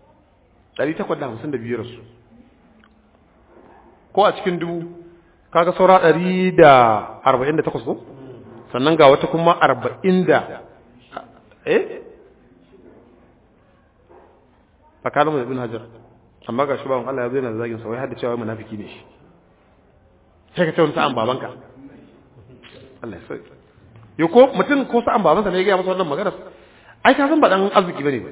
852 rasu ko a cikin dubu kaga saura 148 ko sannan ga wata kuma arba'in da eh tsakanin da ibn hajar amma ga shugaban Allah ya zai na zagin sa wai hadda cewa munafiki ne shi sai ka ce wani sa'an babanka Allah ya sauke yo ko mutum ko sa'an babansa ne ya gaya masa wannan magana ai ka san ba dan arziki bane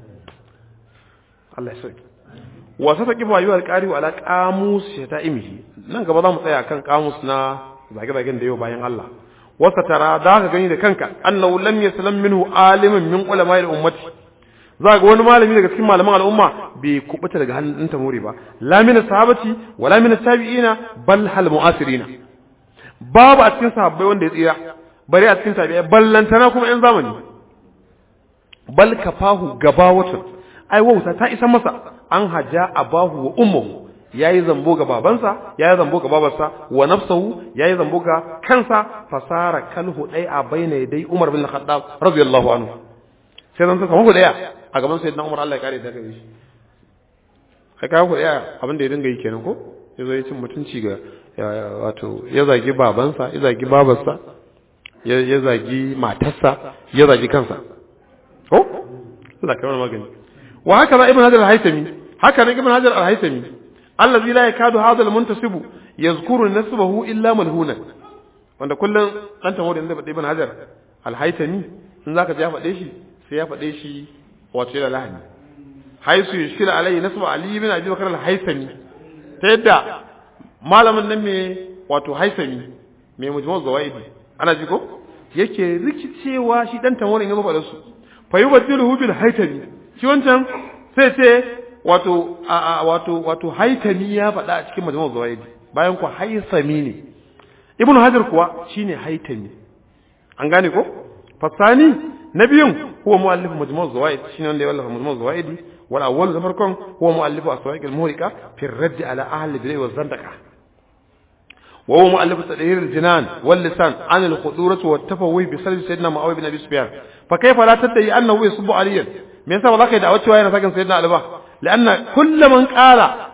Allah ya sauke wa sa taqifu ayu alqari ala qamus shata'imihi nan gaba za mu tsaya kan qamus na zage-zagen da yau bayan Allah wasa tara za ka gani da kanka annahu lam yaslam minhu alimin min ulama'il ummati za ga wani malami daga cikin malaman al'umma bai kubuta daga hannun tamuri ba la min sahabati wala min tabi'ina bal hal mu'asirina babu a cikin sahabbai wanda ya tsira bare a cikin tabi'ai ballantana kuma yan zamani bal kafahu gabawatun ai wauta ta isa masa an haja abahu wa ummuhu yayi zambo ga babansa yayi zambo ga babarsa wa nafsuhu yayi zambo ga kansa fasara kalhu dai a baina dai Umar bin Khattab radiyallahu anhu sai dan saka muku daya a gaban sayyidina Umar Allah ya kare ta gare shi kai ka ku daya abin da ya dinga yi kenan ko yazo ya cin mutunci ga wato ya zagi babansa ya zagi babarsa ya zagi matarsa ya zagi kansa ko Allah kai mana magani wa haka za ibn hajar al-haytami haka ne ibn hajar al-haytami allazi la yakadu hadha al-muntasib yazkuru nasbahu illa malhunan wanda kullun dan tamo da ibn hajar al-haytami in zaka ji ya faɗe shi sai ya faɗe shi wato da lahani haisu yushkila alayhi nasba ali ibn abi bakr al-haytami ta yadda malamin nan me wato haytami me mujmu' zawaidi ana ji ko yake rikicewa shi dan tamo ne ya faɗa su fa yubaddiluhu bil haytami shi wancan sai ce wato wato wato haitami ya faɗa a cikin majmu'ul zawaid bayan ku haisami ne ibnu hajar kuwa shine haitami an gane ko fasani nabiyun huwa muallif majmu'ul zawaid shine wanda ya wallafa majmu'ul zawaid wal awwal da farkon huwa muallif aswa'iq al muhriqa fi ar-radd ala ahli al-bid'ah wa zandaqa وهو مؤلف تدهير الجنان واللسان عن الخطورة والتفوه بسلب سيدنا معاوية بن أبي سفيان فكيف لا تدعي أنه يصب عليا me yasa ba za ka yi da'awar cewa yana sakin sayyidina Ali ba la'anna kullu man qala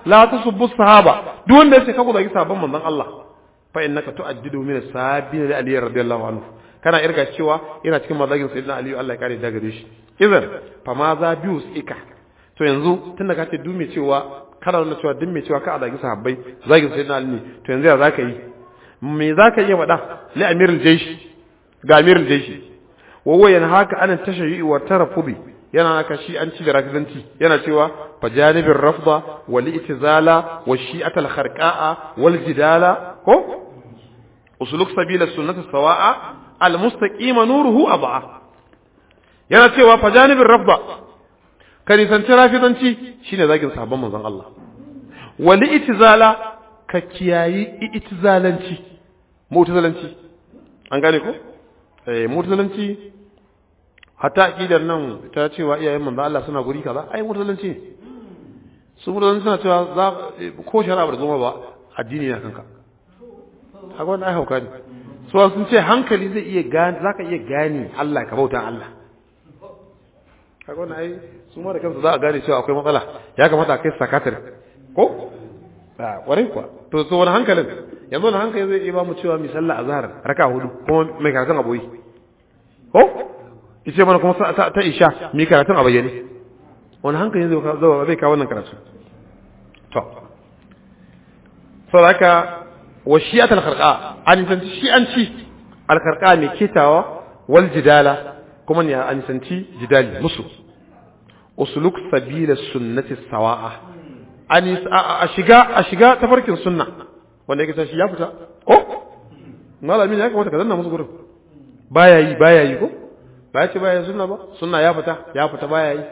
la tasubbu sahaba duk wanda yace ka ku zagi sahabban manzon Allah fa innaka tu'addidu min as-sahabin li ali radiyallahu anhu kana irga cewa yana cikin mazagin sayyidina ali Allah ya kare da gare shi idan fa ma za bius ika to yanzu tunda ka ce duk mai cewa kana nuna cewa duk mai cewa ka a zagi sahabbai zagin sayyidina ali ne to yanzu ya zaka yi me zaka iya faɗa li amirul jaysh ga amirul jaysh wa huwa yanhaka an tashayyi wa tarafubi yana naka shi an ci da rafidanci yana cewa fa janibir rafda wal itizala wa shi'at al kharqa'a wal jidala ko usuluk sabila sunnati sawa'a al mustaqima nuruhu ab'a yana cewa fa janibir rafda ka nisanci rafidanci shine zagin sabon manzon Allah wal itizala ka kiyayi itizalanci mu'tazalanci an gane ko eh mu'tazalanci hatta aqidar nan ta cewa iyayen manzo Allah suna guri kaza ai mutalanci ne su mutalanci suna cewa za ko shari'a ba zama ba addini na kanka haka wannan ai hauka ne so sun ce hankali zai iya gane zaka iya gane Allah ka bauta Allah haka wannan ai su ma da kansu za a gane cewa akwai matsala ya kamata a kai sakatar ko a kwarai kuwa to so wani hankalin yanzu wani hankali zai iya ba mu cewa mi sallah azhar raka hudu kuma mai karatun aboyi ko ice mana kuma ta, ta isha mi karatun a bayyane wani hankali zai zai zai kawo wannan karatu to saboda haka wa shi'at al-kharqa an sanci shi'anci al-kharqa mai kitawa wal jidala kuma ne an sanci jidali musu usuluk sabila sunnati sawa'a an a shiga a shiga tafarkin sunna wanda yake shi ya fita ko malami ne ya kamata ka zanna musu gurin baya yi baya yi ko ba ya ce baya yi sunna ba sunna ya fita ya fita baya yi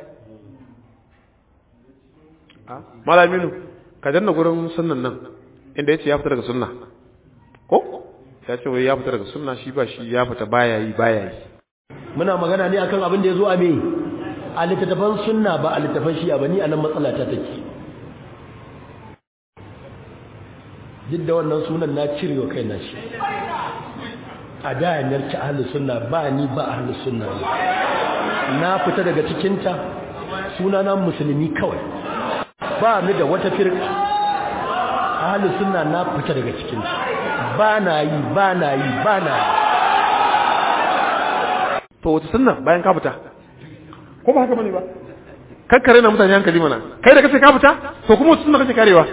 malaminu ka danna gurin sunnan nan inda ya ce ya fita daga sunna ko ya ce wai ya fita daga sunna shi ba shi ya fita baya yi baya yi muna magana ne akan abin da ya zo a me a littattafan sunna ba a littattafan shi'a ba ni a nan matsala ta take duk da wannan sunan na cire wa kai na shi a da yanarci ahalus sunna ba ni ba ahalus sunna ne na fita daga cikinta sunana musulmi kawai ba ni da wata firka ahalus sunna na fita daga cikinta ba na yi ba na yi ba na yi to wata sunna bayan ka fita ko ba haka bane ba kakkare na mutane hankali mana kai da kace ka fita to kuma wata sunna kace karewa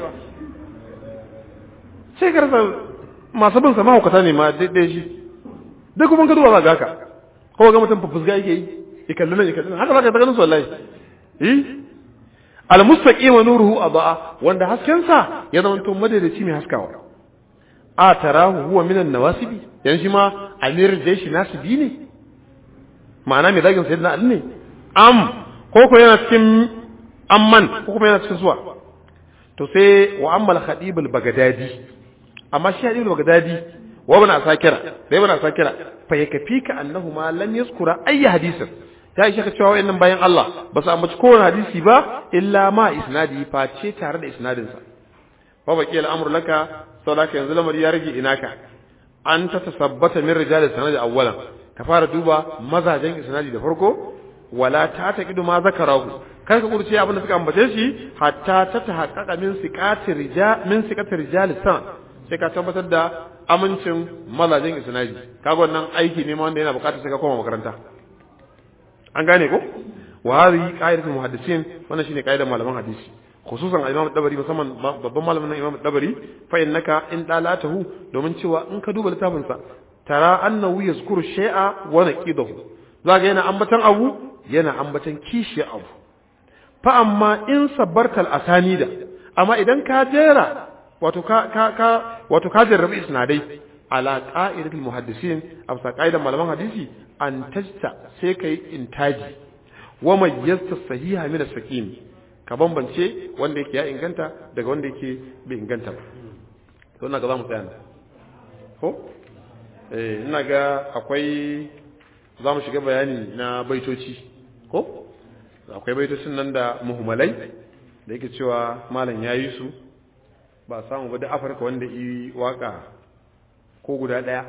sai ka rasa masu bin sama hukata ne ma daidai shi duk kuma ka duba za ga haka ko ga mutum fufusga yake yi ya kalli nan ya kalli nan haka za ka ta ganin su wallahi eh al-mustaqim wa nuruhu adaa wanda hasken sa ya zama to madadaci mai haskawa a tarahu huwa min an-nawasibi yan shi ma amir jaishi nasibi ne ma'ana mai zagin sayyidina ali ne am ko ko yana cikin amman ko kuma yana cikin suwa to sai wa ammal khatib al-bagdadi amma shi khatib al-bagdadi wa ibn asakira da ibn asakira fa yakfika annahu ma lam yazkura ayi hadisin ya ishe ka cewa wayannan bayan Allah ba su ambaci kowane hadisi ba illa ma isnadi face tare da isnadin sa fa baqi al-amru laka saboda yanzu lamari ya rage inaka an ta tasabbata min rijal sanad awwalan ka fara duba mazajen isnadi da farko wala ta taqidu ma zakarahu kar ka kurce abin da suka ambace shi hatta ta tahaqqaqa min siqati rijal min siqati rijal san sai ka tabbatar da amincin mazajen isnadi kaga wannan aiki ne ma wanda yana bukatar sai ka koma makaranta an gane ko wa hadhihi qa'idatul muhaddisin wannan shine qa'idar malaman hadisi khususan imam dabari musamman babban malamin imam dabari fa innaka in dalatahu domin cewa in ka duba littafin sa tara annahu yazkuru shay'a wa naqidahu zaka yana ambatan abu yana ambatan kishi abu fa amma in sabbartal asanida amma idan ka jera wato ka ka ka wato ka jarrabi isnadai ala qa'idatul muhaddisin afsa qa'idan malaman hadisi an tajta sai kai intaji wa mayyazta sahiha min as-saqim ka bambance wanda yake ya inganta daga wanda yake bai inganta ba to ina ga zamu tsaya nan ko eh ina ga akwai zamu shiga bayani na baitoci ko akwai baitocin nan da muhmalai da yake cewa malam yayi su ba samu ba da afirka wanda yi waka ko guda ɗaya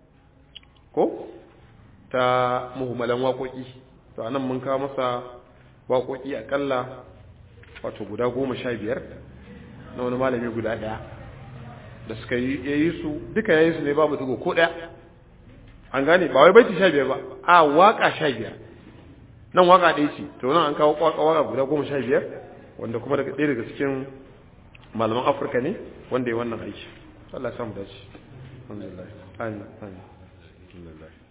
ko ta muhimmalan waƙoƙi to anan mun kawo masa waƙoƙi aƙalla wato guda goma sha biyar na wani malami guda ɗaya da suka yi yayi su duka yayi su ne babu dugo ko ɗaya an gane ba wai baiti 15 ba a waka 15 nan waka ɗaya ce to nan an kawo waka guda 15 wanda kuma daga ɗaya daga cikin malaman Afirka ne wanda ya wannan aiki Allah ya samu dace alhamdulillah amin amin alhamdulillah